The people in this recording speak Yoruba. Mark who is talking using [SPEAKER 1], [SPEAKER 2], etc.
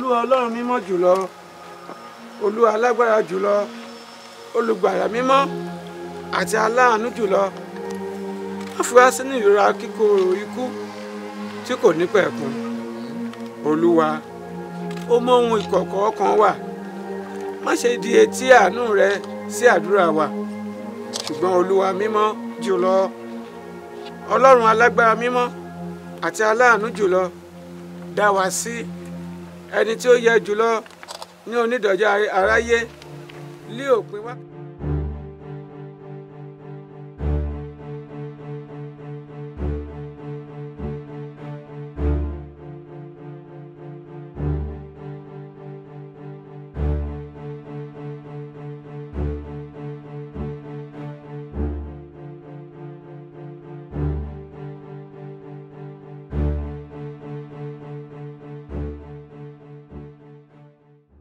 [SPEAKER 1] olúwa ọlọ́run mímọ́ jùlọ olúwa alágbára jùlọ olùgbàlà mímọ́ àti aláàánú jùlọ má fi wá sínú ìrora kíkorò ikú tí kò ní pẹ̀kun olúwa ó mọ ohun ìkọ̀kọ̀ ọkàn wa má ṣe di etí àánú rẹ sí àdúrà wa ṣùgbọ́n olúwa mímọ́ jùlọ ọlọ́run alágbára mímọ́ àti aláàánú jùlọ dá wa sí ẹni tí ó yẹ jùlọ ní onídọ̀jọ́ aráyé lé òpin wá.